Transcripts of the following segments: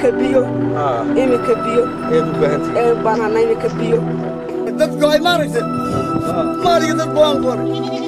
iminka biyo iminka biyo eed u baahantihiin ee baanana iminka biyo dadku ay maaragtay maaliga dad baan qoray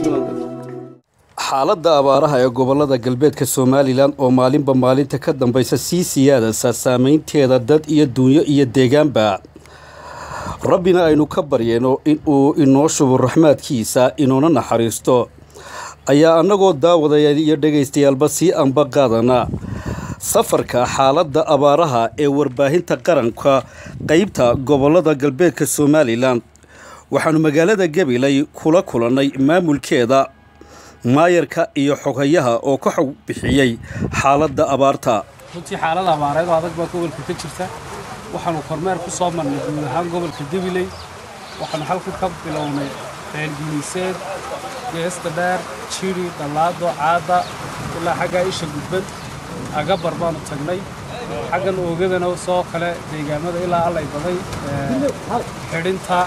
xaaladda abaaraha ee gobollada galbeedka somalilan oo maalinba maalinta ka dambaysa sii siyaadaysa saameynteeda dad iyo duunyo iyo deegaanba rabbina aynu ka baryayno inuu inoo shubo raxmaadkiisa inoona naxariisto ayaa annagoo daawadayaal iyo dhagaystayaalba sii anba qaadana safarka xaaladda abaaraha ee warbaahinta qaranka qeybta gobollada galbeedka somalilan waxaannu magaalada gabiley kula kulannay maamulkeeda maayarka iyo xoghayaha oo ka xog bixiyey xaaladda abaarta runtii xaalada abaareed oo adag baa gobolka ka jirta waxaanu kormeer ku soo marnay guud ahaan gobolka gabiley waxaanu halkan ka bilownay ceelginiiseed geesta dheer jiri dhallaado caadda ilaa xaggaa isha gudbad agabar baanu tagnay xaggan oogadana soo kale deegaamada ilaa allay baday xidhinta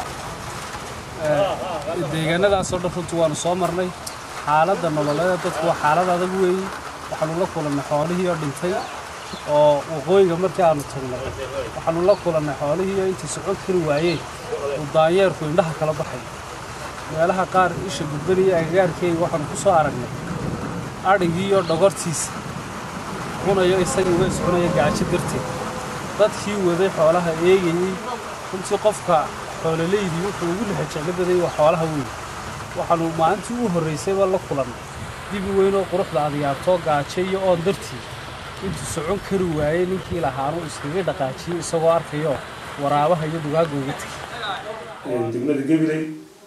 deegaanadaasoo dhan runtii waanu soo marnay xaaladda nololeeda dadku waa xaalad adag weeye waxaanu la kulannay xoolihii oo dhintay oo waqooyiga markii aanu tagnay waxaanu la kulannay xoolihii oo intay socon kari waayeen uu daanyeerku indhaha kala baxay meelaha qaar isha gudbanaya agagaarkeega waxaanu ku soo aragnay adhigiiyo dhogortiisa cunayo isagii wa iscunaya gaajo darteed dadkii waday xoolaha eegayey runtii qofka xoololeydii wuxuu ugu lexajeclabaday waa xoolaha weyn waxaanu maalintii u horraysayba la kulannay dibi weynoo quruxda adyaabtoo gaajo iyo oon dartii intuu socon kari waayey ninkii lahaanu iskaga dhaqaajiyey isagoo arkayo waraabaha iyo dugaagga uga tegey degmada gabiley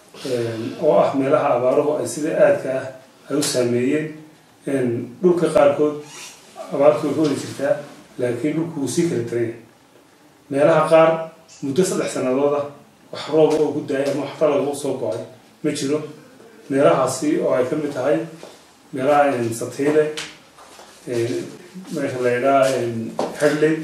oo ah meelaha abaaruhu ay sida aadka ah ay u saameeyeen dhulka qaarkood abaartu way ka wadi jirtaa laakiin dhulku wuu sii kala taraya meelaha qaar muddo saddex sannadood ah wax rooba oo ku daayay ama wax talaga u soo go-ay ma jiro meelahaasi oo ay ka mid tahay meelaha satiile meesha la yidhaha xedley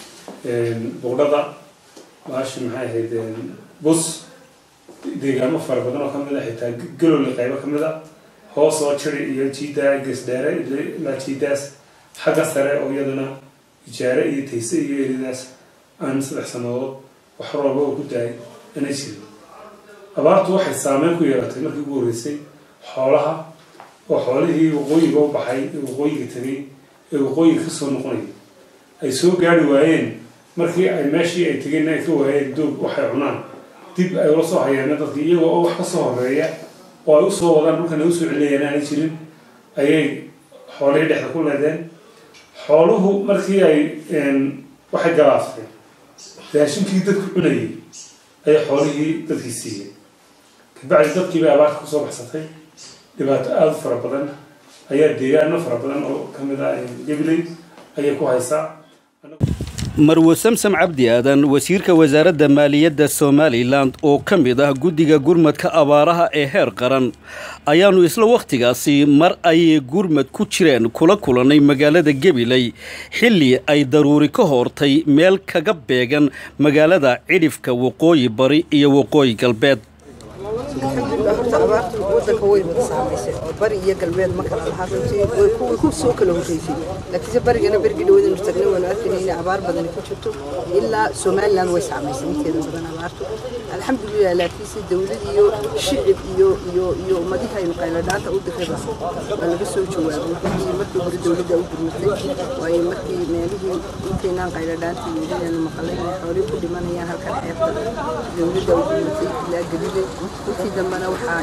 buqdhada maashi maxay ahayd bus deegaamo fara badan oo kamid a xitaa galowle qaybo kamid a hoos oo jiri iyo jiida gesdheere ilaa jiidaas xagga sare oo iyadana ijaare iyo tayse iyo eridaas aan saddex sannadood wax rooba oo ku daayay ana jirin abaartu waxay saameyn ku yeelatay markii ugu horreysay xoolaha oo xoolihii waqooyiga u baxay ee waqooyiga tegay ee waqooyiga ka soo noqonayay ay soo gaari waayeen markii ay meeshii ay tegeen ay ka waayeen doog waxay cunaan dib ay ula soo hayeemeen dadki iyagoo oo wax ka soo horeeya oo ay usoo wadaan dhulkan ay usoo celinayaan aanay jirin ayay xoolihii dhexda ku leedeen xooluhu markii ay waxay galaaftay raashinkii dadku cunayay ayay xoolihii dadkii siiyeen kabacdi dadkii bay abaarta kusoo baxsatay dhibaato aada u fara badan ayaa deegaano fara badan oo ka mid ah gabiley ayay ku haysaa marwo samsam cabdi aadan wasiirka wasaaradda maaliyadda somalilan oo ka mid ah guddiga gurmadka abaaraha ee heer qaran ayaannu isla wakhtigaasi mar ay gurmad ku jireen kula kulannay magaalada gabiley xilli ay daruuri ka hortay meel kaga beegan magaalada cidhifka waqooyi bari iyo waqooyi galbeed horta abaartu wadanka way wada saamaysay oo bari iyo galbeed ma kala lahaa runtii way ku way ku soo kala horreysay laakiinse barigana berigi dhawadaynu tagnay waanu arkayna inay abaar badani ku jirto ilaa somaliland way saamaysay inteeda badan abaartu alxamdulilah laakiinse dowlad iyo shicib iyo iyo iyo ummadihi aynu qayladhaanta u dirraba waa laga soo jawaabay runtii markii hore dowladda u gurmatay waayo markii meelihii intaynaan qayladhaanta yeelinaynu maqalay inay xoolii ku dhimanayaan halkan xeebta dowladda u gurmatay ilaa galiley intii dambena waxaa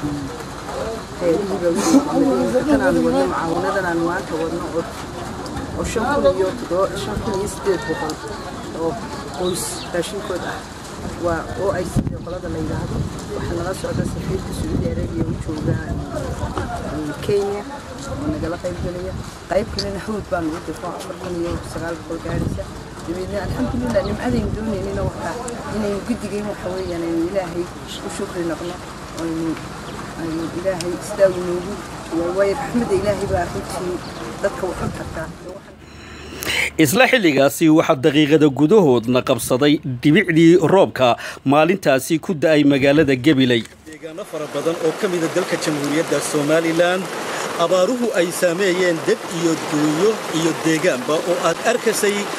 xeelihiiba tan aan wadno mucaawinadan aan maanta wadno oo oo shan kun iyo toddoba shan kun iyo sideed boqol oo qoys raashinkood ah waa oo ay sidii qolada la yidhaahdo waxaa nala socda safiirka sacuudi arabiya u jooga kenya oo nagala qayb gelaya qayb kalena hawd baanu u dirno afar kun iyo sagaal boqol gaadhaysa dabeedna alxamdulilah nimcadaynu doonaynina waxaa inaynu guddigayn waxa weeyaan aynu ilaahay u shukri noqno aynu aynu ilaahay istaag noogu waayo raxmadda ilaahay baa runtii dadka wax u tartaa isla xilligaasi waxaa daqiiqada gudahoodna qabsaday dhibicdii roobka maalintaasi ku da'ay magaalada gabiley deegaano fara badan oo ka mida dalka jamhuuriyadda somalilan abaaruhu ay saameeyeen dad iyo duunyo iyo deegaanba oo aad arkaysay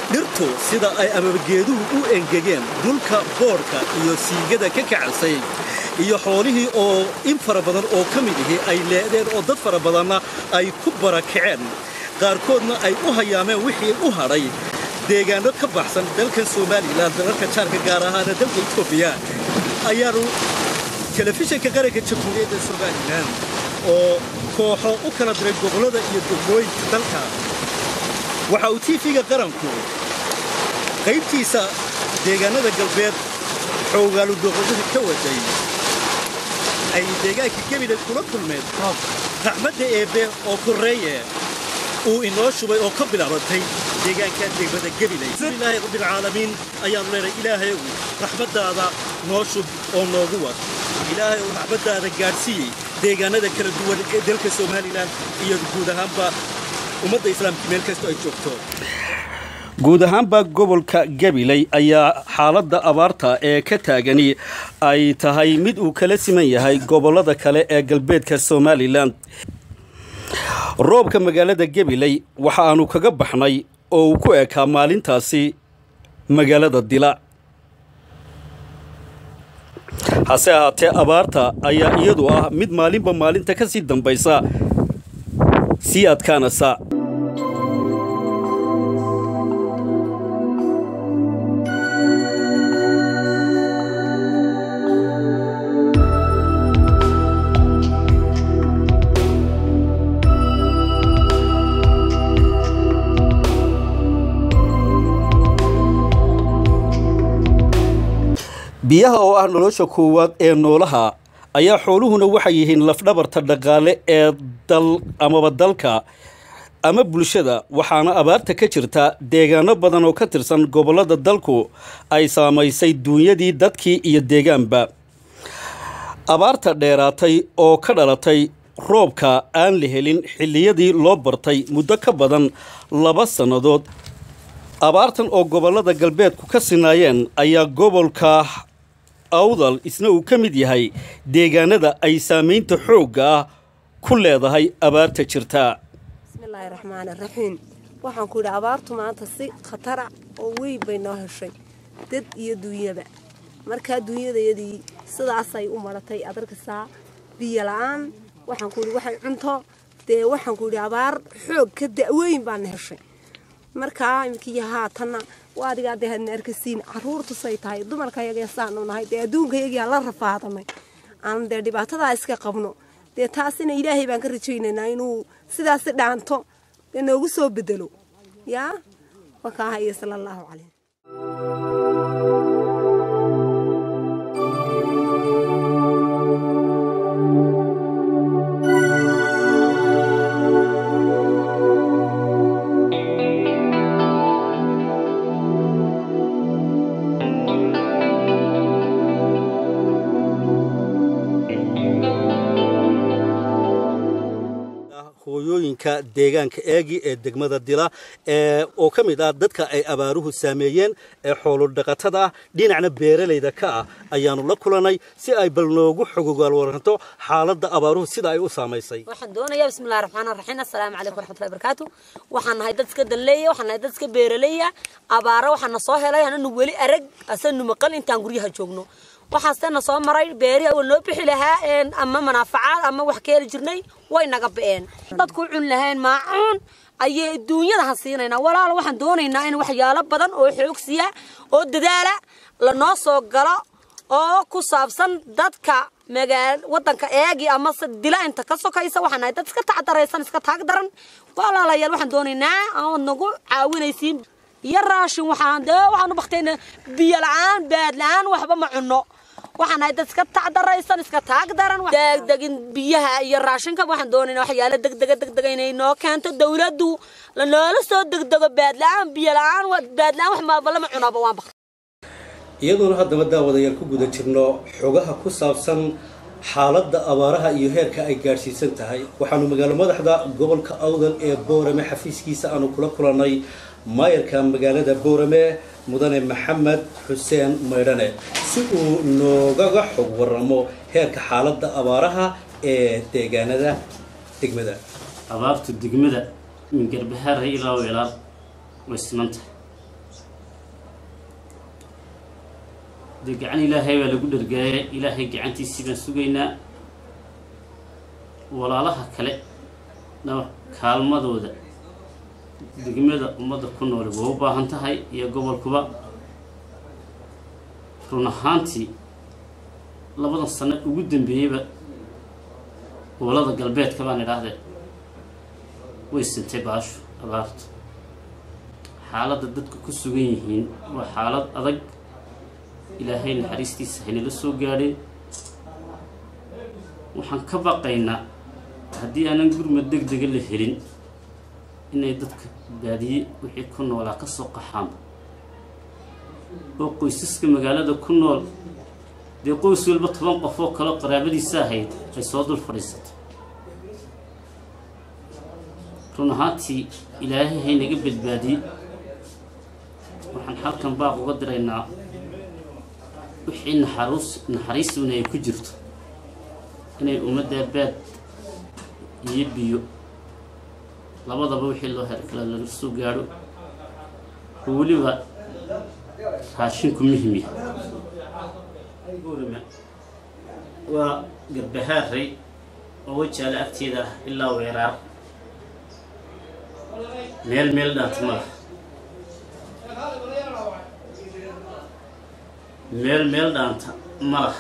dhirtu sida ay amabageeduhu u engegeen dhulka boodhka iyo siigada ka kacansay iyo xoolihii oo in fara badan oo ka mid ihi ay leedeen oo dad fara badanna ay ku barakaceen qaarkoodna ay u hayaameen wixii u hadhay deegaano ka baxsan dalkan somalilan dalalka jaarka gaar ahaana dalka etoobiya ayaanu telefishinka qaranka jamhuuriyadda somalilan oo kooxo u kala diray gobollada iyo degmooyinka dalka waxa uu tv-ga qaranku qaybtiisa deegaanada galbeed xoogaalu doqodaha ka waday ay deegaanka gebile kula kulmeen raxmadda eebbe oo korreeye uu inoo shubay oo ka bilaabatay deegaanka degmada gebile ilaahay rabbilcaalamiin ayaanu leenahay ilaahayow raxmaddaada noo shub oo noogu wad ilaahay uu raxmaddaada gaadhsiiyey deegaanada kala duwan ee dalka somalilan iyo guud ahaanba ummadda islaamka meel kastoo ay joogto guud ahaanba gobolka gabiley ayaa xaaladda abaarta ee ka taagani ay tahay mid uu kala siman yahay gobollada kale ee galbeedka somalilan roobka magaalada gabiley waxa aanu kaga baxnay oo uu ku ekaa maalintaasi magaalada dila hase ahaatee abaarta ayaa iyadu ah mid maalinba maalinta ka sii dambaysa sii adkaanaysa biyaha oo ah nolosha koowaad ee noolaha ayaa xooluhuna waxay yihiin lafdhabarta dhaqaale ee dal amaba dalka ama bulshada waxaana abaarta ka jirta deegaano badan oo ka tirsan gobollada dalku ay saamaysay duunyadii dadkii iyo deegaanba abaarta dheeraatay oo ka dhalatay roobka aan la helin xilliyadii loo bartay muddo ka badan laba sannadood abaartan oo gobollada galbeedku ka sinaayeen ayaa gobolka awdal isna uu ka mid yahay deegaanada ay saamaynta xoogga ah ku leedahay abaarta jirta bismillaahi raxmaani raxiim waxaan ku yidhi abaartu maanta si khatara oo weyn bay noo heshay dad iyo duunyaba markaa duunyadayadii sidaasay u maratay adarkasaa biyo la-aan waxaan ku yidhi waxay cunto dee waxaan ku yidhi abaar xoog ka da-weyn baana heshay markaa imkiyo haatanna waa adigaa dee hadna arkasiin caruurtusay tahay dumarkayaga saanu nahay dee adduunkayagia la rafaadanay aan dee dhibaatadaa iska qabno dee taasina ilaahay baan ka rajaynaynaa inuu sidaasi dhaanto dee noogu soo bedelo yaa wakaahayo sala allahu caleyh hooyooyinka deegaanka eegi ee degmada dila ee oo ka mid ah dadka ay abaaruhu saameeyeen ee xoolodhaqatada ah dhinacna beeralayda ka ah ayaanu la kulanay si ay bal noogu xogogaal waranto xaaladda abaaruhu sida ay u saamaysay waxaan doonayaa bismillahi raxmaani raxiim assalaamu calaykum waraxmatullahi barakaatu waxaan nahay dad iska danleeya waxaan nahay dad iska beeraleeya abaaro waxaan na soo helay ananu weli arag asanu maqal intaan guryaha joogno waxaasena soo maray beerihi awal noo bixi lahaa ama manaafacaad ama wax ka heli jirnay way naga ba'een dadku cun lahayn maacuun ayay duunyadaha siinaynaa walaalo waxaan doonaynaa in waxyaalo badan oo xoogsiya oo dadaala lanoo soo galo oo ku saabsan dadka magaal wadanka eegi ama se dila inta ka sokaysa waxaan nahay dad iska tacdaraysan iska taag daran walaalayaal waxaan doonaynaa ood nagu caawinaysiin iyo raashin waxaan dee waxaan u baktayna biyo la-aan baad la-aan waxba ma cunno waxaan nahay dad iska tacdaraysan iska taag daran degdegin biyaha iyo raashinka waxaan doonaynaa waxyaalo degdega degdega inay noo keento dawladdu lanoola soo degdego baad la-aan biyo la-aan baad la-aan wax maaba lama cunaaba waan baktay iyadoona haddaba daawadayaal ku guda jirno xogaha ku saabsan xaaladda abaaraha iyo heerka ay gaadhsiisan tahay waxaanu magaalo madaxda gobolka awdal ee boorame xafiiskiisa aanu kula kulannay maayarka magaalada boorame mudane maxamed xuseen maydhane si uu noogaga xog waramo heerka xaaladda abaaraha ee deegaanada degmada abaartu degmada min garbahaarha ilaa ilaal way siman tahay dee gacan ilaahay baa lagu dhargaaya ilaahay gacantiisii baan sugaynaa walaalaha kale na kaalmadooda degmada ummadda ku noole waa u baahan tahay iyo gobolkuba run ahaantii labadan sano ugu dambeeyeyba gobollada galbeedka baan idhaahdee way sintay baashu abaartu xaaladda dadku ku sugan yihiin waa xaalad adag ilaahay naxariistiisa haynala soo gaadhay waxaan ka baqaynaa haddii aanan gurmad deg dega la helin inay dadka baadiye wixii ku noolaa ka soo qaxaanba oo qoysaska magaalada ku nool dee qoys walba toban qof oo kaleo qaraabadiisa ahayd ay soo dul fadhiisato run ahaantii ilaahay haynaga badbaadiye waxaan halkan baaq uga diraynaa wixii naxaruus naxariisuna ay ku jirto inay ummaddaa baad iyo biyo labadaba wixii loo heli kala laga soo gaadho oo weliba raashinku muhimya waa garbahaaray oo wajaale agteeda ah ilaa weeraar meel meel dhaanta ma laha meel meel dhaanta ma laha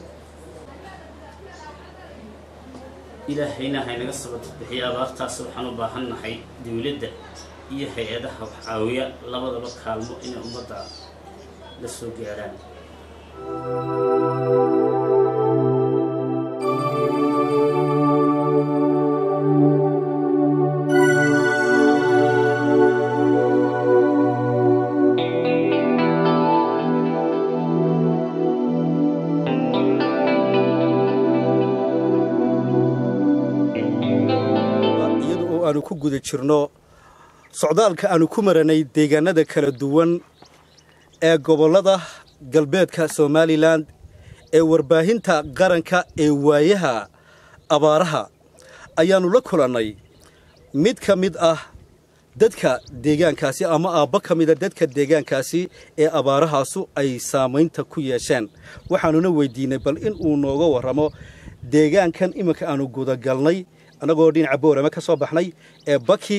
ilaahayna haynaga sabata bixiya abaartaas waxaan u baahan nahay dowladda iyo hay-adaha wax caawiya labadaba kaalmo inay ummadda la soo gaadhaan iyada oo aanu ku guda jirno socdaalka aanu ku maranay deegaanada kala duwan ee gobollada galbeedka somalilan ee warbaahinta qaranka ee waayaha abaaraha ayaannu la kulannay mid ka mid ah dadka deegaankaasi ama aabbo ka mida dadka deegaankaasi ee abaarahaasu ay saamaynta ku yeesheen waxaanuna weydiinay bal in uu nooga warramo deegaankan iminka aanu gudagalnay annagoo dhinaca boorame ka soo baxnay ee baki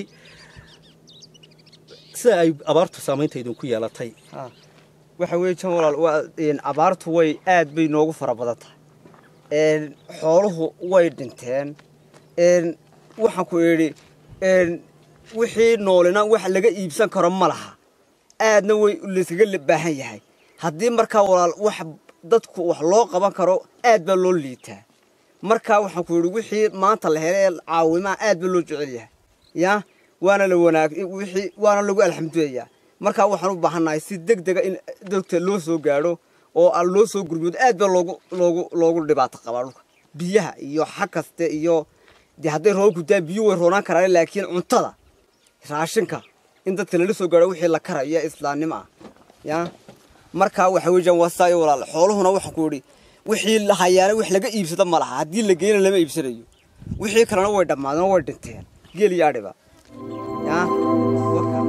sida ay abaartu saamaynta idinku yeelatay waxa weeye jan walaal waa een, abaartu way aad bay noogu fara badan tahay een, xooluhu way dhinteen een, waxaan ku idhi een, wixii noolina wax laga iibsan karo ma laha aadna way layskaga la- baahan yahay haddii markaa walaal wax dadku wax loo qaban karo aad baa loo liitaa markaa waxaan ku idhi wixii maanta la helay ee caawimaa aad baa loo jecel yahay ya waana la wanaag wixii waana lagu alxamdulilayaa markaa waxaan u baahannahay si deg dega in dadka loo soo gaadho oo aan loo soo gurmoodo aad baa loogu loogu loogu dhibaato qabaa dhulka biyaha iyo xag kaste iyo dee hadday roobku daa biyo way roonaan karaan laakiin cuntada raashinka in dadka lala soo gaadho wixii la karayo ee islaamnimo ah ya markaa waxa weeyaan waa saa iyo walaal xooluhuna waxaan ku idhi wixii la hayaana wax laga iibsado ma laha haddii la geeyna lama iibsanayo wixii kalena way dhammaadeen oo way dhinteen geel iyo adhiba ya warkaa.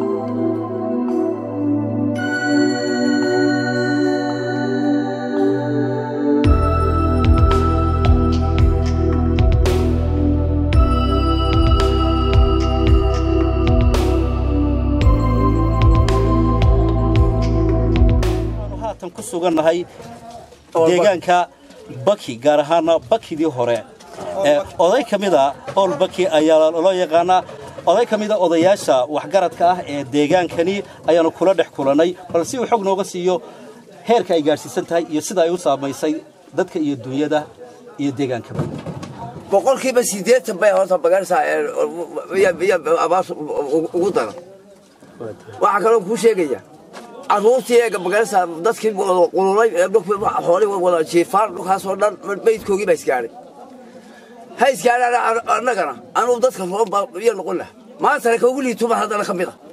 waxaanu haatan ku sugannahay deegaanka baki gaar ahaana bakidii hore ee oday ka mid a ool baki ayaa loo yaqaanaa oday ka mida odayaasha waxgaradka ah ee deegaankani ayaanu kula dhex kulannay bal si uu xog nooga siiyo heerka ay gaadhsiisan tahay iyo sida ay u saamaysay dadka iyo dunyada iyo deegaankaba boqolkiiba siddeetan bay horta magaraysaa abaar ugu daran waxaa kaloo kuu sheegaya carruurtii ee magaraysaa dadkii qululay ee dhulkii xoolii wada jiifaan dhulkaasoo dhan meydkoogii baa isgaadhay ha isgaadhaan annagana anugu dadka roon baa iyo noqon laha maantana ka ugu liituma haddana ka mid a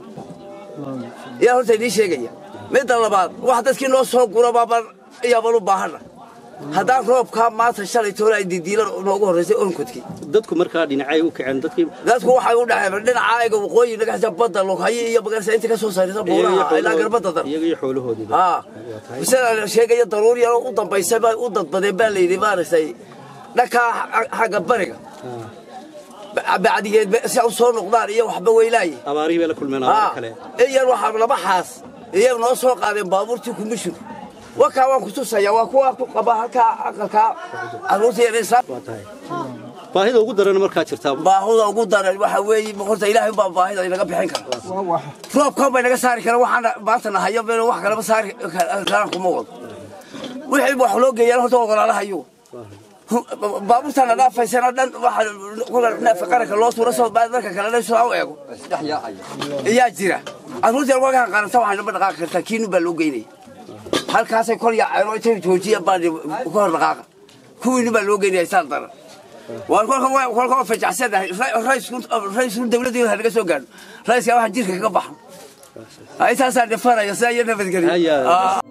yaa horta idiin sheegaya midda labaad wax dadkii noo soo gura baaban iyaaban u baahanna haddaan roobkaa maanta shalay toole ay didiilan noogu horraysay onkodkii dadku markaa dhinacay u kaceen dadkii dadku waxay u dhaceen dhinacaaga waqooyi nagasa badda lughaye iyo magarasa inta ka soo saarisa buuraha ilaa garbadda dar iyaga iyo xoolahoodiiba haa sida sheegaya daruuri yaroo u dambaysa bay u dadbadeen baa layidhi maaragtay dhankaa xagga bariga bacdigeed si u soo noqdaan iyo waxba weylaaye abaarihii bay la kulmeen abaar haa kale iyan waxaa laba xaas iyaga noo soo qaadeen baabuurtii kumishur wakaa waan ku tusaya waa kuwa ku qaba halkaa aqalkaa carruurta yaraysa waa tahay baahida ugu daran markaa jirtaa baahuda ugu daran waxa weeye horta ilaahay baa baahida inaga bixin kara roobkan bay naga saari karaan waxaan maanta nahayo meel wax kaleba saari karaan kuma wado wixii wax loo geeyaan horta ogolaalahayo baabuurtana dhaafaysana dhan waxa neefka qaranka loo tuura soo baad marka kale soo u eego iyaa jira carruurta wagaan qaranta waxay naba dhaqaaqi kartaa kiinu baa loo geynaya halkaasay kor yaaceen oo intay joojiyaan baa ka hor dhaqaaqa kuwiinu baa loo geynaya saan daran waa kolka kolka waa fajacsanahay raisku dawladda ha naga soo gaadho raiska waxaan jirka kaga baxan intaasaa dhifanaya sidaa iyo nabadgelyo Haya.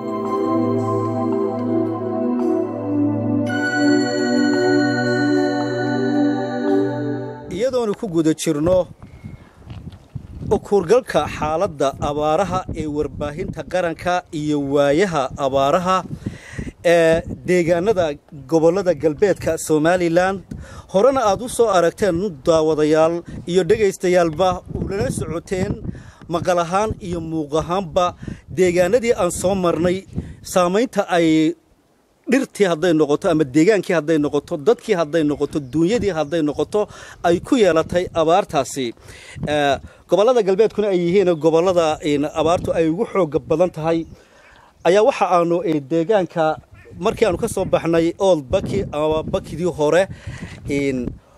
iyadoonu ku guda jirno ukuurgalka xaaladda abaaraha ee warbaahinta qaranka iyo waayaha abaaraha ee deegaanada gobollada galbeedka somalilan horena aad u soo aragteen daawadayaal iyo dhegaystayaalba ulala socoteen maqal ahaan iyo muuq ahaanba deegaanadii aan soo marnay saamaynta ay dhirtii hadday noqoto ama deegaankii hadday noqoto dadkii hadday noqoto duunyadii hadday noqoto ay ku yeelatay abaartaasi Eh, gobollada galbeedkuna ay yihiin gobollada in abaartu ay ugu xooga badan tahay ayaa waxa aanu eh, deegaanka markii aanu ka soo baxnay old baki ama bakidii hore in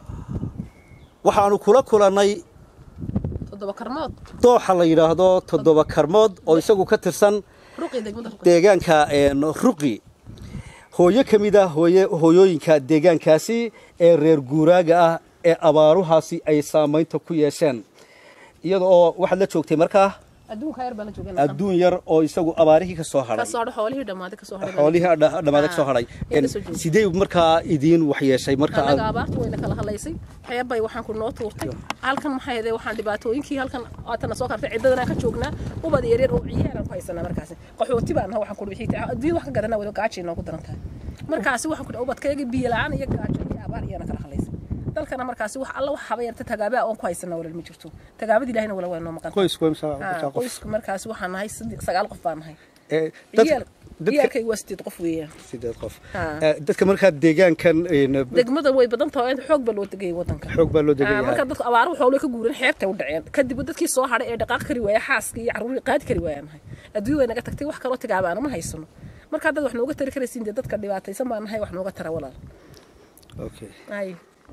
waxaanu kula kulannay toddoba karmood dooxa la yidhaahdo toddoba karmood oo isagu ka tirsan ruqi degmada ruqi deegaanka een, ruqi hooyo ka mid ah hooye hooyooyinka deegaankaasi ee reer guuraaga ah ee abaaruhaasi ay saamaynta ku yeesheen iyada oo waxaad la joogtay markaa adduunka yar baan la joogan adduun yar oo isagu abaarihii ka soo ka hadhay soo xoolihii dhammaaday ka soo hadhay xoolihii dha- dhammaada ka soo hadhay Ah, ee la soo joogay. sidee markaa idiin waxyeeshay marka annaga aad abaarta wayna kala hadlaysay xeebbay waxaan ku noo tuurtay halkan maxay ahayd waxaan dhibaatooyinkii halkan aatana soo kartay ciddadanaan ka joognaa ubad yaryar oo ciyaaran ku haysanaa markaasi qaxooti baan nahay waxaan ku wixii adduunya wax ka gadanaa wada gaajay noogu daran tahay markaasi waxaan ku ubadkayga biyo la'aan iyo gaajo iyo abaar iyana kala hadlaysay dalkana markaasi wax alla wax haba yarta tagaabaa oon ku haysanaa walal ma jirto tagaabada ilaahina wala waa noo maqan qoysku waa imisa- Ah, imisa qof? qoyska markaasi waxaan nahay saddex- sagaal qof baan nahay Eh, dad- ciyaal dadka ciyaalkayga waa sideed qof weeyaan sideed qof Ah. Eh, dadka markaa deegaankan een, degmada way badan tahay oo xoog baa loo degayay wadanka xoog baa loo Ah, degan marka yahay dadku abaaro xoolo ka guureen xeebtay u dhaceen kadib dadkii soo hadhay ee dhaqaaq kari waaya xaaska iyo carruurii qaadi kari waayaan nahay adduunya way naga tagtay wax kaloo tagaabaana ma haysano marka dad wax nooga tari karaysiin dee dadka dhibaataysan baa nahay wax nooga tara walaal Okay. ay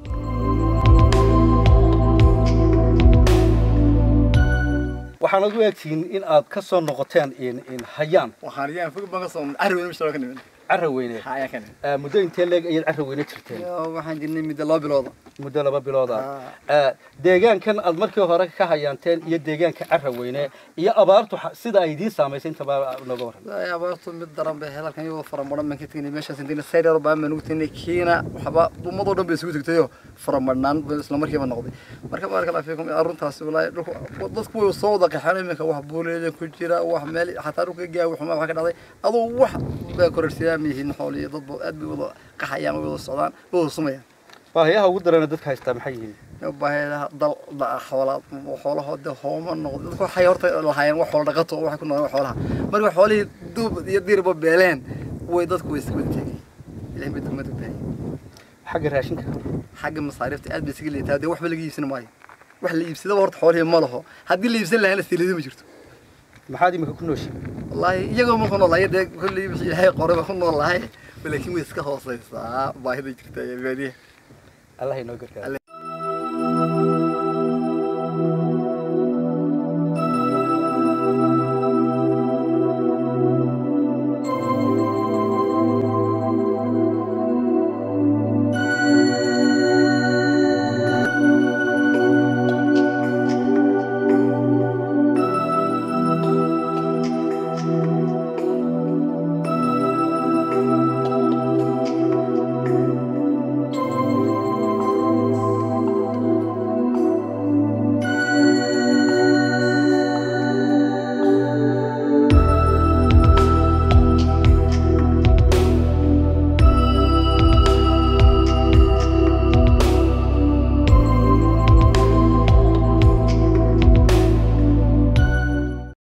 waxaanad u egtihiin in aad ka soo noqoteen in in hayaan waxaan riyaan fog baan ka soo arwin mishtaa ka nimid carra weyne ayaa ka nimid Eh, muddo intee leeg ayaad carra weyne jirteen waxaan jirnay muddo laba bilooda muddo laba bilood ah Eh, deegaankan aad markii hore ka hayaanteen iyo deegaanka carra weyne iyo abaartu xa- sida ay idiin saamaysay intaba nooga waran Ilaahay abaartu mid daran bay helalkan iyagoo faramadhan baan ka tegnay meeshaas intiina sayr baan baan ugu tegnay kiina waxba ummadoo dhan bay isugu tegtayoo faramadhnaan bay isla markiiba noqday marka baarka laa fiikum arrintaasi walaahi dhulku dadku way soo wada qaxeen iminka wax buuleeda ku jira wax meel xataa dhulka gaawi xumaa wax ka dhacday aduu wax baa kororsiyaa ma yihiin xoolo iyo dadba aad bay wada qaxayaan way wada socdaan way wada sumayaan baahiyaha ugu darana dadka haystaa maxay yihiin baahiyaha dal da- xoolaa xoolahooda hooma noqdo dadku waxay horta lahaayeen wax xoolo dhaqato oo waxay ku noolaan xoolaha marka xoolihii duub iyo diirba beeleen way dadku way iska wada tegay ilahay bay degmada baahiyay xagga raashinka xagga masaariifta aad bay isaga leedahay dee waxba laga iibsan maayo wax la iibsadaba horta xoolihii ma laho haddii la iibsan lahaana siliida ma jirto maxaad imika ku nooshiin wallaahi iyagoo ma ku noolahay dee kolley wixii ilaahay qoray baa ku noolahay laakiin way iska hooseysaa baahida jirta ee baadiyaha allah inoo gargaaro